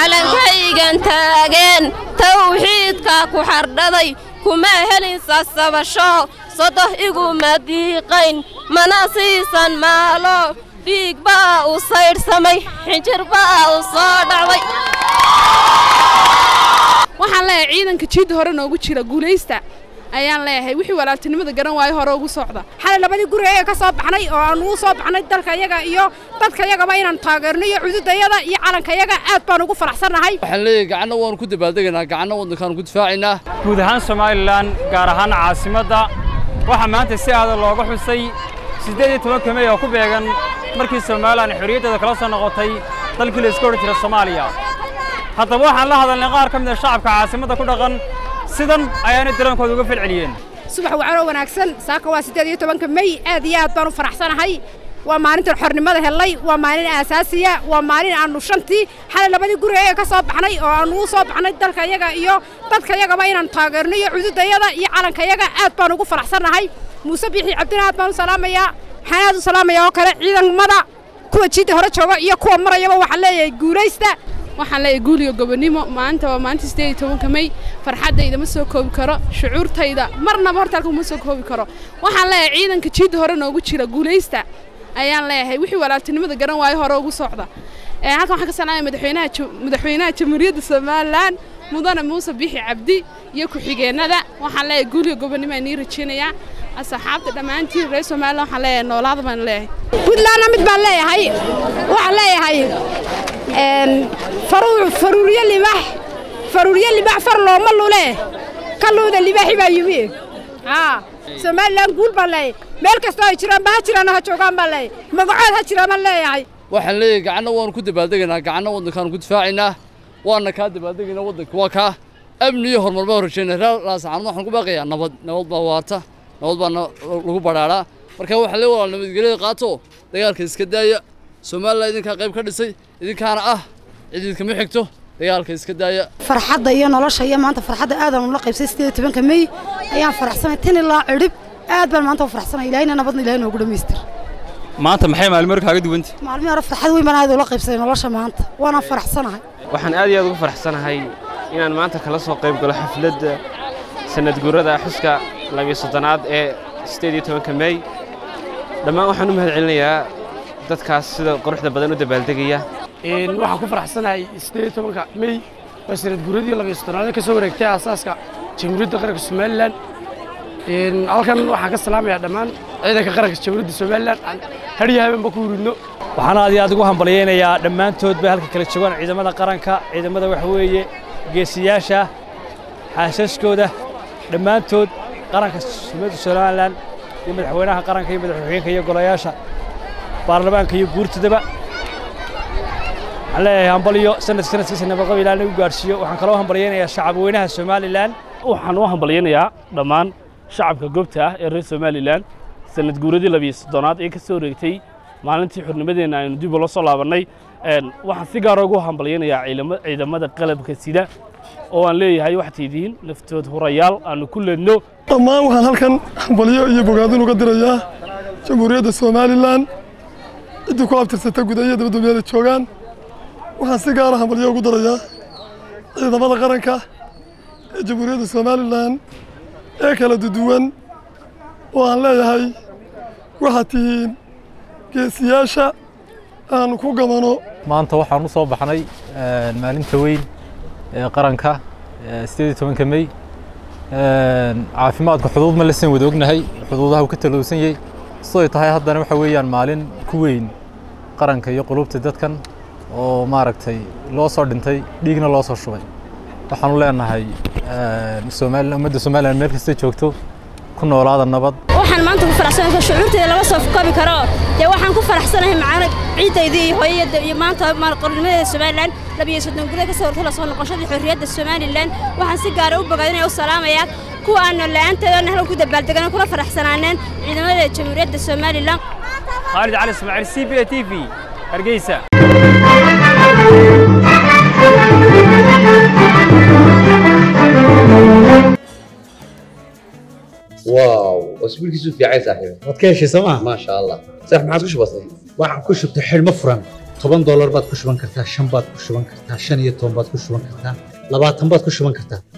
calankaygan taageen tawxiidka ku xardhaday kuma helin sasabasho sodoh iguma diiqayn mana siisan maalo dhiig baa u saydhsamay xinjir baa u soo dhacday waxaan leeyahay ciidanka jiidda hore noogu jira guulaysta ayaan leeyahay wixii walaaltinimada garan waayo hore ugu socda xalay labadii guri ayaga ka soo baxnay oo aan ugu soo baxnay dalka yaga iyo dadka yagaba inaan taageerno iyo cududayada iyo calanka yaga aad baan ugu faraxsannahay waxaan leeyahay gacanna waanu ku dabaaldegaynaa gacanna waddankaanu ku difaacaynaa guud ahaan somalilan gaar ahaan caasimadda waxaa maanta si aadan looga xusay siddeed iyo tobanka mey oo ku beegan markii somalilan xorriyaddeeda kala soo noqotay dalkii la iska odhan jira soomaaliya haddaba waxaan la hadalnay qaar ka mid a shacabka caasimadda ku dhaqan sidan ayaanay dareenkooda uga falceliyeen subax wacanoo wanaagsan saaka waa siddeed iyo tobanka mey aad iyo aad baan u faraxsanahay waa maalintan xornimada hellay waa maalin aasaasiya waa maalin aannu shantii xalay labadii guri ayaga ka soo baxnay oo aan ugu soo baxnay dalka yaga iyo dadka yagaba inaan taageerno iyo cududayada iyo calanka yaga aad baan ugu faraxsannahay muuse biixi cabdina aad baan u salaamayaa waxaan aad u salaamayaa oo kale ciidamada kuwa jiidda hore jooga iyo kuwa marayaba waxaan leeyahay guulaysta waxaan leeyahay guuliga gobonimo maanta waa maalinta siddeed iyo tobanka mey farxaddayda ma soo koobi karo shucuurtayda marnaba hortaalka ma soo koobi karo waxaan leeyahay ciidanka jiidda hore noogu jira guulaysta ayaan leeyahay wixii walaaltinimada garan waayo hore ugu socda halkan waxaan ka salaamaya madaxweynaha madaxweynaha jamhuuriyadda somalilan mudane muuse biixi cabdi iyo ku-xigeennada waxaan leeyahay guuliga gobonimo aan nii rajeynayaa asxaabta dhammaantiin reer somalilan waxaan leeyahay noolaada baan leeyahay puntlandna mid baan leeyahay waxaan leeyahay faruuryo libax faruuryo libax far looma lule ka luuda libaaxi baa yimi somalilan guul baan leeyahay meel kastoo ay jiraan ba ha jiraan ha joogaan baan leeyahay magacood ha jiraan baan leeyahay waxaan leeyahay gacanna waanu ku dabaaldegaynaa gacanna waddankaanu ku difaacaynaa waana kaa dabaaldegaynaa waddanka waa kaa amni iyo horumar baa horjeynaa reer laasaxaanad waxaan ku baaqayaa nabad nabad baa waarta nabad baa lagu badhaadhaa marka waxaa lee walaal nabadgelyada qaato dagaalka iska daaya somalilan idinkaa qayb ka dhisay idinkaana ah cid idkama xigto dagaalka iska daaya farxadda iyo nolosha iyo maanta farxadda aadaan ula qaybsay siddeed iyo tobanka mey ayaan faraxsanay tin ilaa cidhib aad baan maanta u faraxsanay ilaahina nabadna ilahay noogu dhammaystir maanta maxay maalmo hore kaaga duwanta maalmihii hore farxad weyn baan aad ula qaybsaday nolosha maanta waana faraxsanahay waxaan aad iyo aad ugu faraxsanahay inaan maanta kala soo qayb galo xafladda sanad guurada xuska labiyo soddonaad ee siddeed iyo tobanka mey dhammaan waxaan u mahad celinayaa dadkaas sida quruxda badan u dabaaldegaya waxaan ku faraxsanahay siddeed iyo tobanka mey waa sanad guuradii labiyo soddonaad ka soo wareegtay aasaaska jamhuuriyadda qaranka somalilan halkan waxaan ka salaamayaa dhammaan ciidanka qaranka jamhuuriyadda somalilan aan hadhiyo habeenba ku huridno waxaan aad iyo aad ugu hambalyaynayaa dhammaantood bay halka kala joogaan ciidamada qaranka ciidamada waxa weeye geesiyaasha xaasaskooda dhammaantood qaranka jamhuuriyadda somalilan iyo madaxweynaha qaranka iyo madaxweyeenka iyo golayaasha baarlamaanka iyo guurtadaba waxaan leeyahay hambalyo sanadka sanadkiisa nabadqab ilaa nagu gaadhsiiyo waxaan kaloo hambalyaynayaa shacabweynaha somalilan waxaan u hambalyaynayaa dhammaan shacabka goobta ah ee reer somalilan sanad guuradii labiyo soddonaad ee ka soo wareegtay maalintii xornimadeenna aynu dib ula soo laabannay waxaan si gaara ugu hambalyaynayaa ciidamada qalabka sida oo aan leeyahay waxaad tidiin naftood hurayaal aanu ku leedno dhammaan waxaan halkan hambalyo iyo bogaadin uga dirayaa jamhuuriyadda somalilan ciddii ku abtirsata guud iyo dabadda meela joogaan waxaan si gaara hambalyo ugu darayaa ciidamada qaranka ee jamhuuriyadda somalilan ee kala duduwan oo aan leeyahay waxaad tihiin geesiyaasha aanu ku gamano maanta waxaan u soo baxnay maalinta weyn ee qaranka siddeed iyo tobanka mey caafimaadka xuduud ma lasan wada ognahay xuduudaha uu ka talowsan yahay siday tahay haddana waxa weeyaan maalin ku weyn qaranka iyo qulubta dadkan oo maaragtay loo soo dhintay dhiigna loo soo shubay waxaanu leenahay somalilan ummadda somalilan meel kasta joogto ku noolaada nabad waxaan maanta ku faraxsanahay shucuurtayda lama soo koobi karo dee waxaan ku faraxsanahay macana ciidaydii iyo hooyada iyo maanta qornimadeeda somalilan labiyo soddon guda ka soo hortay la soo noqoshadii xorriyadda somalilan waxaan si gaara u bogaadinaya u salaamayaa kuwa aanu la'aanteeda halkan ku dabaaldegan kula faraxsanaaneen ciidamada jamhuuriyadda somalilan khaalid cali ismaaciil c b a t v hargeysa واو اسبوع كيسو في عايز صاحبي waad ka heshay sooma ما شاء الله صح ما عادش بسيط waxaan ku shubtay xidhmo furan toban doolar baad ku shuban kartaa shan baad ku shuban kartaa shan iyo toban baad ku shuban kartaa labaatan baad ku shuban kartaa